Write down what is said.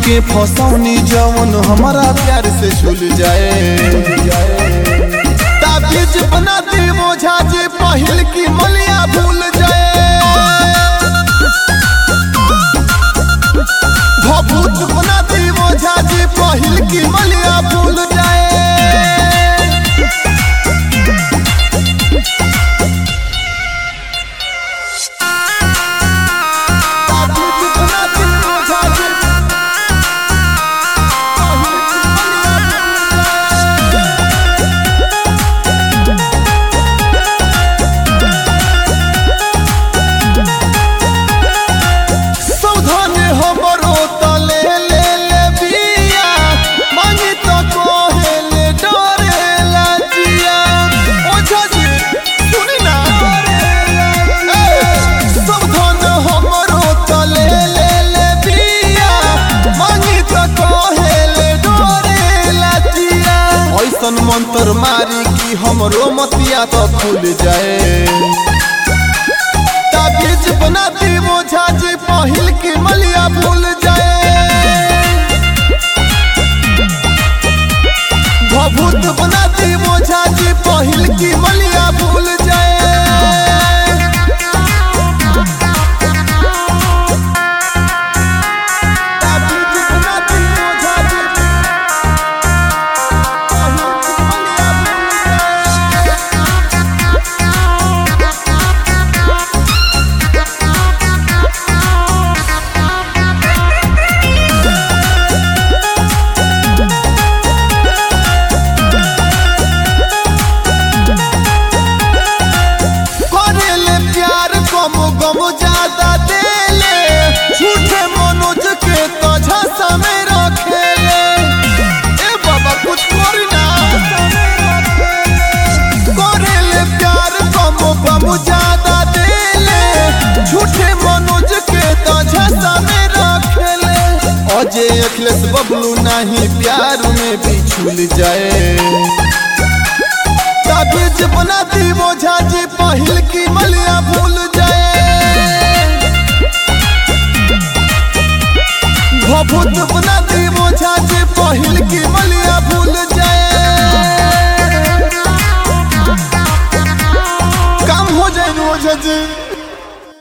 के फसौनी जवन हमारा प्यार से झूल जाए ताबीज बना दी मोझा जे पहिल की मलिया भूल जाए भभूत बना दी मोझा जे पहिल की मलिया भूल जाए ताबीज बना दी मोझा जे पहिल की मलिया भूल जाए सावधान हमरो तले ले ले बिया मांगी तो कोहे ले डरे लाजिया ओझा जी सुनी ना ए, सावधान हमरो तले ले ले बिया मांगी तो कोहे ले डरे लाजिया ऐसन मंत्र मारी कि हमरो मतिया तो खुल जाए ताबीज बना दी मोझा जी पहिल की मलिया भूल जाए भभूत बना दी मोझा जी पहिल की मलिया भूल जाए ताबीज बना दी मोझा जी पहिल की मलिया भूल जाए करेले प्यार कम गम ज्यादा देले झूठे मनोज के तो झसा में रखेले ए बाबा कुछ करी ना करेले प्यार कम गम ज्यादा देले झूठे मनोज के तो झसा में रखेले अजय अखिलेश बबलू नहीं प्यार में भी झूल जाए ताबीज बना दी मोझा जी पहिल की मलिया भूल जाए भभूत बना दी मोझा जी पहिल की मलिया भूल जाए काम हो जाए मोझा जी